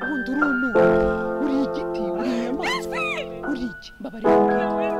ubundi uruntu uri igiti uri inyamaswa uri iki mbabarira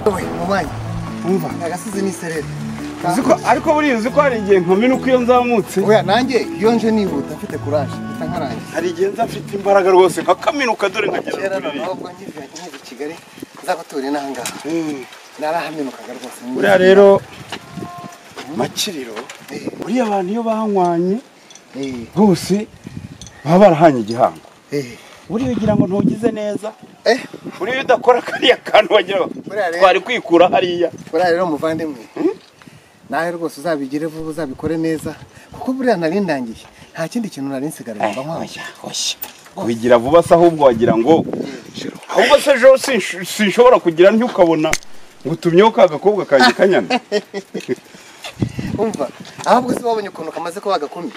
wowe mubanyi wumva agasizi n'isereri Uzi ko- ariko buriya uzi ko hari igihe nkomina uko iyo nzamutse oya nanjye iyo nje nihuta mfite kuraje mpita nkarangiza hari igihe nza mfite imbaraga rwose nkakaminuka dore kera nkagera kuri noneho ubwo ngiye nkiri i kigali nzabature n'ahangaha iyi narahaminukaga rwose buriya rero makiriro buriya abantu iyo banywanye Eh, bose baba barahanye igihango eh. buriya ugira ngo ntugize neza eh buriya udakora kariya kantu wagira ngo Buriya rero- twari kwikura hariya buriya rero muvandimwe nawe rwose uzabigire vuba uzabikore neza kuko buriya nari ndangiye nta kindi kintu nari nsigaranye mba nkwambaye wigira vuba se ahubwo wagira ngo ahubwo se ejo sinsh- sinshobora kugira ntukabona ngo utumyeho ka gakobwa kanjye kanyana umva ahubwo se wabonye ukuntu kamaze kuba agakomeye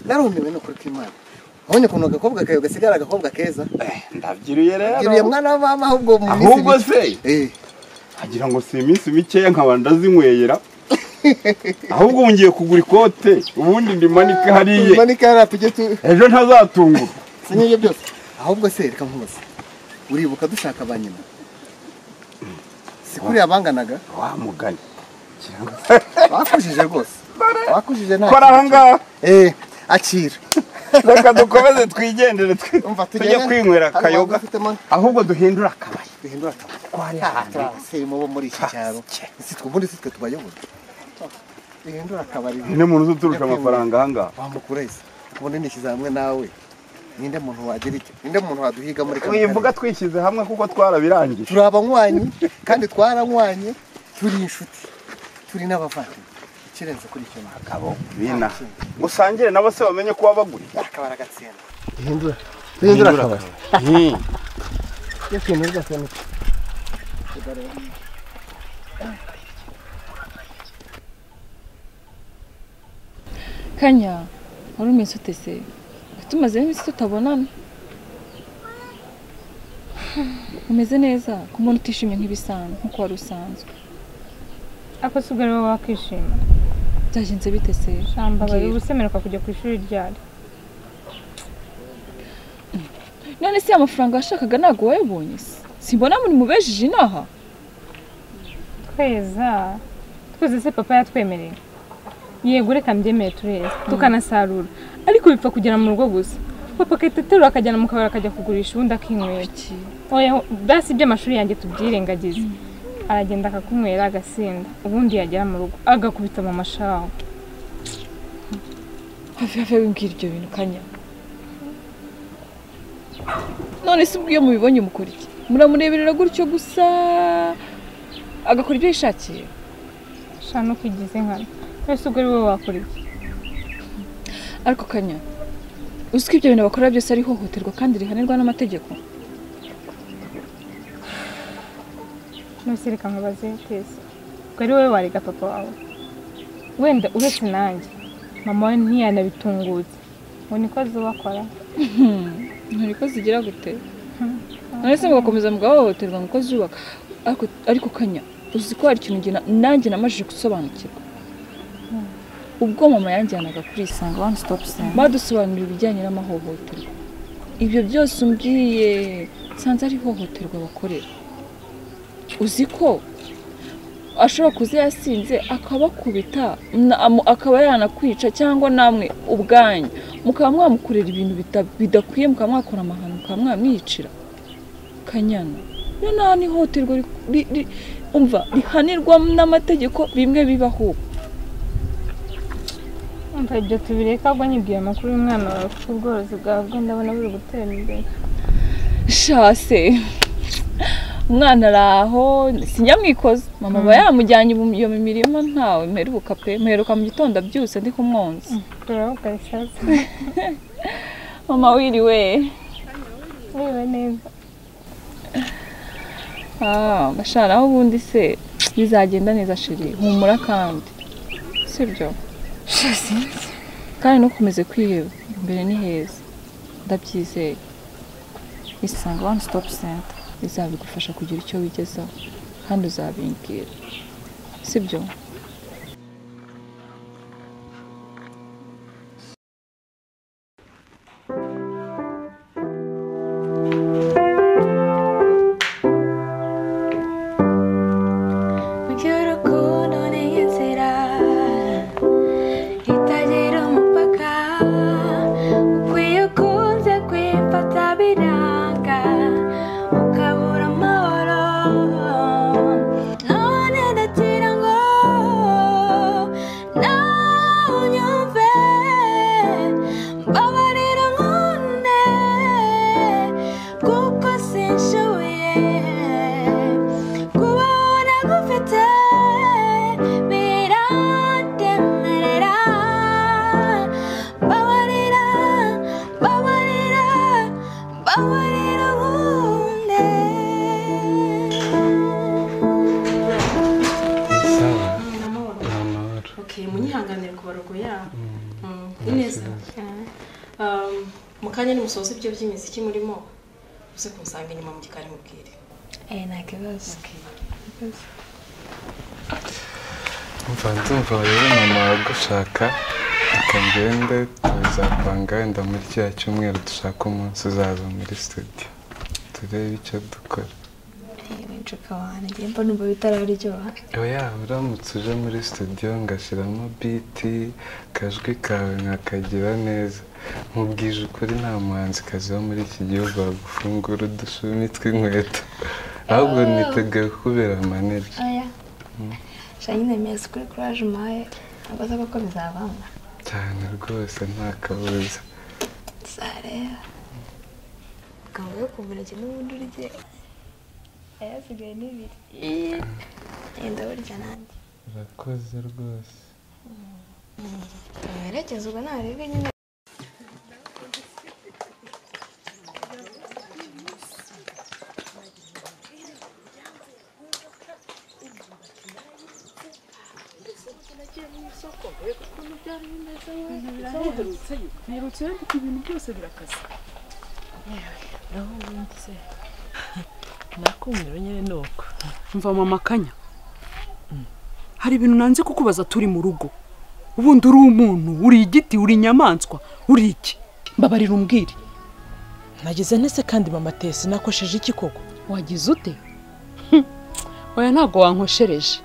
narumiwe n'ukuri kw'imana wabonye ukuntu agakobwa kawe gasigara agakobwa keza Eh, ndabyiruye giriye rero mwana wa mama ahubwo mu minsi ahubwo mike- se Eh, agira ngo si iminsi mikeya nkaba ndazinyweyera ahubwo ubu ngiye kugura ikote ubundi ndimanike hariya tumanike hariya tujye tu ejo ntazatungura si n'ibyo byose ahubwo se reka nkubaze uribuka dushaka ba nyina si kuriya banganaga wa mugani Ngira ngo- bakujije rwose bakujije nta kora aha ngaha eh akira reka dukomeze twigendere twe- Umva, tujye tujyane. kwinywera Hano akayoga wadufitemo. ahubwo duhindura akabari duhindura akamaro abaserimo bo muri iki cyaro si twe ubundi si twe tubayobora duhindura akabari ni muntu uzi uturusha amafaranga aha ngaha wamukura ese ubundi nishyize hamwe nawe ninde muntu wagira icyo ninde muntu waduhiga muri kano twivuga twishyize hamwe kuko twarabirangije turi abanywanyi kandi twaranywanye turi inshuti turi n'abavandimwe ikirenze kuri icyo ntabwo akabo bina musangire nabo se bamenye ko wabaguriye akabari agatsinda duhindura duhindura akabari yesu nurwa senu kanya wari umenye ute se tumazeho iminsi tutabonana umeze neza ku muntu utishimye nk'ibisanzwe nk'uko wari usanzwe ako si ubwo rero wakishima byagenze bite se shamba bari Mbwira. gusemeruka kujya ku ishuri ryari none se amafaranga washakaga ntabwo wayabonye se simbona muri mubejeje inaha tweza twese se papa yatwemereye yego reka mbyemere tureza tukanasarura ariko bipfa kugera mu rugo gusa papa agahita aterura akajyana mu kabari akajya kugurisha ubundi akinywera iki oya basi iby'amashuri yanjye tubyirengagize aragenda akakunywera agasinda ubundi yagera mu rugo agakubita mu mashaho hafi hafi wimbwira ibyo bintu kanya none se ubwo iyo mubibonye mukora iki muramureberera gutyo gusa agakora ibyo yishakiye shano kwigiza inkana wese ubwo ari wowe wakora iki ariko kanya uzi ko ibyo bintu bakora byose ari ihohoterwa kandi rihanirwa n'amategeko nose reka nkubaze twese ubwo ari wowe warega papa wawe wenda uretse nanjye mama we ntiyanabitungutse ngo niko zubakora ntari ko zigira gute none se mugakomeza mugahohoterwa ngo uko zubaka ariko ariko kanya uzi ko hari ikintu njye na- nanjye namajije gusobanukirwa ubwo mama yanjyanaga kuri isanga One stop center. badusobanurira ibijyanye n'amahohoterwa ibyo byose umbwiye nsanze ari ihohoterwa bakorera uzi ko ashobora kuza yasinze akabakubita na- amu- akaba yanakwica cyangwa namwe ubwanyu mukaba mwamukorera ibintu bita- bidakwiye mukaba mwakora amahano mukaba mwamwicira kanyana iyo nta n'ihohoterwa ri- ri- ri- umva rihanirwa n'amategeko bimwe bibaho ubu Umva ibyo tubireka ahubwo nyibwiye amakuru y'umwana wawe kuko ubworozi bwabwo ndabona buri gutera imbere. shase umwana ari aho sinyamwikoze mama aba yamujyanye mu- iyo mu mirima ntawe mperuka pe mperuka mu gitondo abyutse ndi kumwonsa Turavuga bisaza. mama wiriwe Wiwe neza. Ah, basharaho ubundi se bizagenda neza shiri humura kandi sibyo kandi ntukomeze kwiheba imbere ni heza ndabyizeye Isange One Stop Center. bizabigufasha kugira icyo wigezaho kandi uzabimbwira sibyo Mu rukundo ni inzira itagira umupaka ukwiye ukunze kwifata biranga ukabura amahoro none ndagira ngo nawe unyumve mbabarira nkunde kuko sinshoboye kubona gufite biratemerera babarira babarira babarira ubundi Okay, munyihanganire ku barogo yabo Mm, ni neza Um, mu kanya nimusoza ibyo by'imiziki murimo uze kumusanga inyuma mu gikari mubwire eh nta kibazo umva ndumva rero mama agushaka reka ngende tuzapanga wenda muri kiriya cyumweru dushaka umunsi uzaza muri studio turebe icyo dukora ncuka wanjye mba numva bitararyoha oya uramutse uje muri studio ngashyiramo biti akajwi kawe nkakagira neza nkubwije ukuri nta muhanzikazi wo muri iki gihugu wagufungura udushumi tw'inkweto ahubwo niteguye kubera manager oya shanyine mezi kuri kuraje umpaye ntabwo aza kuko bizabamo cyane rwose nta kabuza sareba akaba yo kumuneke n'ubundi urye ayasigaye n'ibiri yenda burya nanjye urakoze rwose werekeze ubwo ntarebe nyine mperutse ariko ibintu byose birakaze naho ubundi se nakumiro nyine ni uko mva mama kanya hari ibintu nanze kukubaza turi mu rugo ubundi uri umuntu uri igiti uri inyamaswa uri iki mbabarira umbwire nagize ntese kandi mama tesi nakosheje iki koko wagize ute oya ntabwo wankoshereje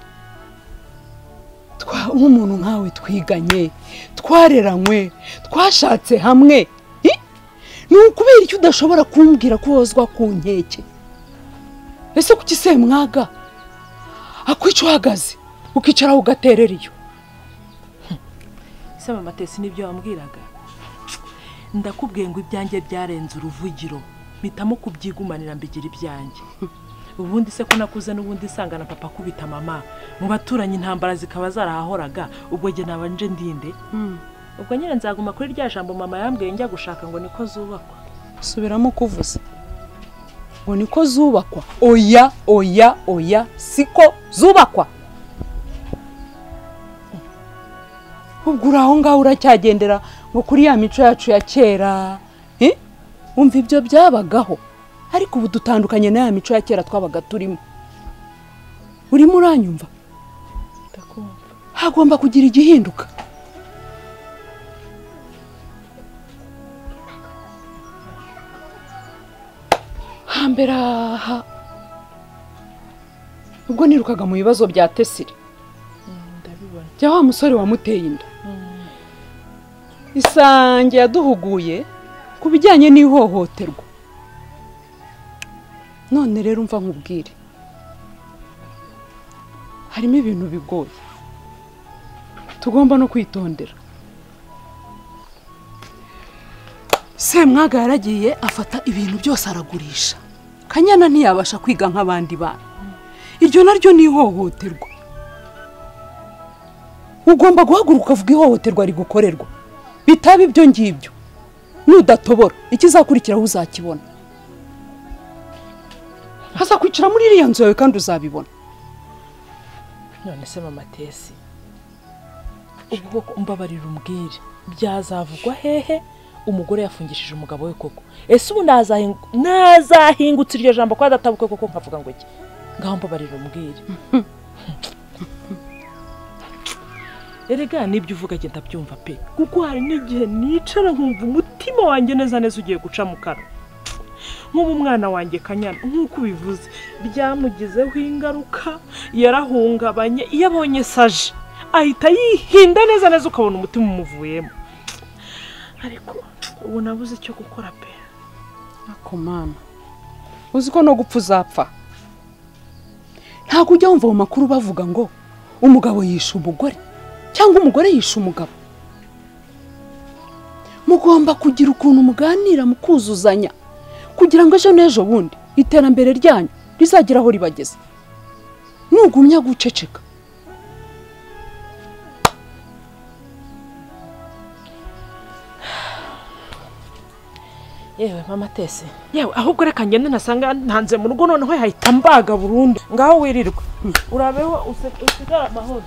Twa- nk'umuntu nkawe twiganye twareranywe twashatse hamwe Hi! ni ukubera icyo udashobora kumbwira ko wozwa ku nkeke ese kuki se mwaga akwica uhagaze ukicaraho ugaterera iyo se mama tesi n'ibyo wambwiraga ndakubwiye ngo ibyanjye byarenze uruvugiro mpitamo kubyigumanira mbigira ibyanjye ubundi se ko nakuze n'ubundi nsanga na papa akubita mama mu baturanyi intambara zikaba zarahahoraga ubwo njye naba nje ndinde ubwo nyine nzaguma kuri rya jambo mama yambwiye njya gushaka ngo niko zubakwa subiramo kuvuza ngo niko zubakwa oya oya oya siko zubakwa ubwo uri aho ngaho uracyagendera ngo kuri ya mico yacu ya kera Eh? wumva ibyo byabagaho ariko ubu dutandukanye na ya mico ya kera twabaga turimo urimo uranyumva hagomba kugira igihinduka hambere aha ubwo nirukaga mu bibazo bya tesire bya wa musore wamuteye inda isange yaduhuguye ku bijyanye n'ihohoterwa none rero umva nkubwire harimo ibintu bigoye tugomba no kwitondera semwaga yaragiye afata ibintu byose aragurisha kanyana ntiyabasha kwiga nk'abandi bana iryo naryo ni ihohoterwa ugomba guhaguruka ukavuga ihohoterwa rigukorerwa bitaba ibyo ngibyo nudatobora ikizakurikiraho uzakibona hazakwicara muri iriya nzu yawe kandi uzabibona none se mama tesi ubu koko mbabarira umbwire byazavugwa hehe umugore yafungishije umugabo we koko ese ubu nazahingu- nazahingutse iryo jambo ko adatabuke koko nkavuga ngo iki ngaho mbabarira umbwire erega n'ibyo uvuga agenda abyumva pe kuko hari n'igihe nicara nkumva umutima wanjye neza neza ugiye guca mu kanwa nk'ubu umwana wanjye kanyana nk'uko ubivuze byamugizeho ingaruka yarahungabanye iyo abonye saje ahita yihinda neza neza ukabona umutima umuvuyemo ariko ubu nabuze icyo gukora pe ako mama uzi ko no gupfa uzapfa ntabwo ujya wumva mu makuru bavuga ngo umugabo yishe umugore cyangwa umugore yishe umugabo mugomba kugira ukuntu muganira mukuzuzanya kugira ngo ejo n'ejo bundi iterambere ryanyu rizagere aho ribageze nugumya guceceka yewe mama tese yewe ahubwo reka ngende nasanga ntanze mu rugo noneho yahita mbaga burundu ngaho wirirwa urabeho use- usigare amahoro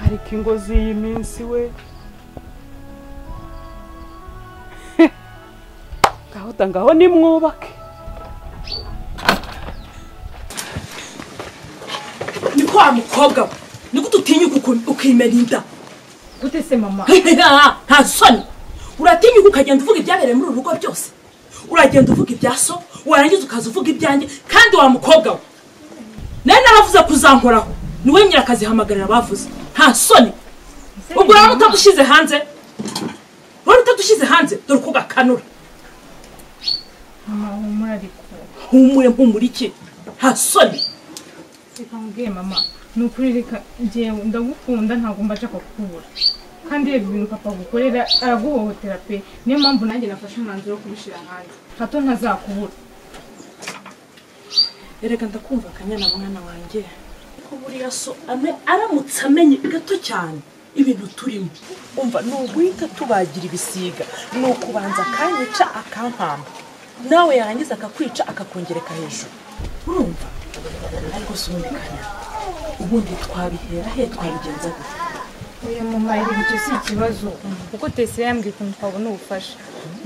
ariko ingozi iyi minsi we ngaho da ngaho nimwubake ni kwa mukobwa we niko ututinyuka uku- ukimena inda gute se mama nta soni uratinyuka ukagenda uvuga ibyabereye muri uru rugo byose uragenda uvuga ibya so warangiza ukaza uvuga ibyanjye kandi wa mukobwa we nawe naravuze kuzankoraho niwe nyirakazihamagarira bavuze nta soni ubwo rero utadushyize hanze rero utadushyize hanze dore uko gakanura mama humura ariko humure mpumure iki nta soni reka nkubwiye mama ni ukuri reka njyewe ndagukunda ntabwo mba nshaka kukubura kandi reba ibintu papa agukorera araguhohotera pe niyo mpamvu nanjye nafashe umwanzuro wo kubishyira hanze hato ntazakubura erega ndakumva akanyana mwana wanjye ko buriya so ame aramutse amenye gato cyane ibintu turimo umva ni uguhita tubagira ibisiga ni ukubanza akanyica akampamba nawe yarangiza akakwica akakongereka hejuru urumva ariko si ubundi kanya ubundi twabihera he twabigenza gute oya mama reba icyo si ikibazo kuko tese yambwiye ukuntu twabona ubufasha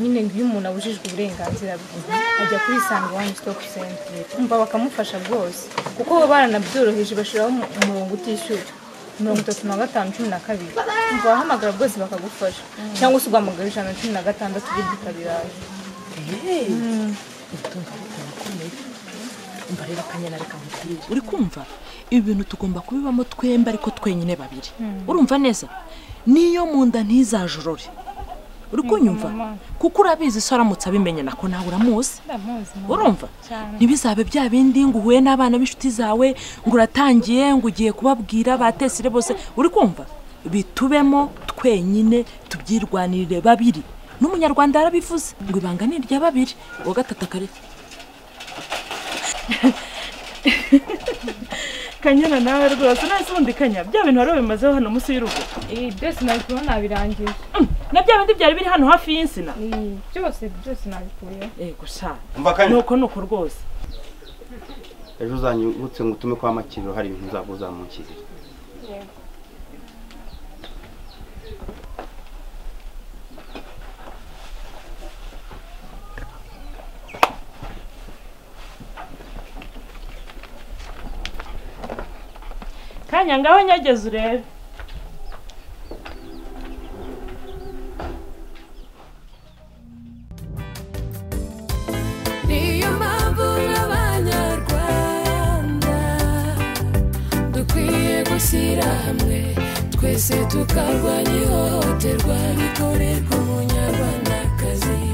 nyine nk'iyo umuntu abujijwe uburenganzira bwe ajya kuri isange wani sitopu senta umva bakamufasha rwose kuko bo baranabyoroheje bashyiraho umu- umurongo utishyura mirongo itatu na gatanu cumi na kabiri umva wahamagara rwose bakagufasha cyangwa se ugahamagara ijana na cumi na gatandatu ibyo ukabiraje utumva ariko birakomeye umva rero akanyana reka nkubwire uri kumva ibi bintu tugomba kubibamo twembi ariko twenyine babiri Mm. urumva neza niyo mu nda ntizajorore uri kunyumva mama. kuko urabizi so aramutse abimenye nako nawe uramuzi ndamuzi mama. urumva cyane ntibizabe bya bindi ngo uhuye n'abana b'inshuti zawe ngo uratangiye ngo ugiye kubabwira batesire bose uri kumva bitubemo twenyine tubyirwanirire babiri n'umunyarwanda yarabivuze ngo ibanga ni irya babiri uwa gatatu akari kanyana nawe rwose nahise ubundi kanya bya bintu wari wabimazeho hano munsi y'urugo ibi byose nabikuyeho nabirangije na bya bindi byari biri hano hafi y'insina Ibi byose byose nabikuyeho yego sha Umva kanya. nuko nuko rwose ejo uzanyibutse ngo utume kwa makiriro hari ibintu uzaba uzamukiriye kanya ngaho nyageze urebe niyo mpamvu n'abanyarwanda dukwiye gushyira hamwe twese tukarwanya ihohoterwa rikorerwa umunyarwandakazi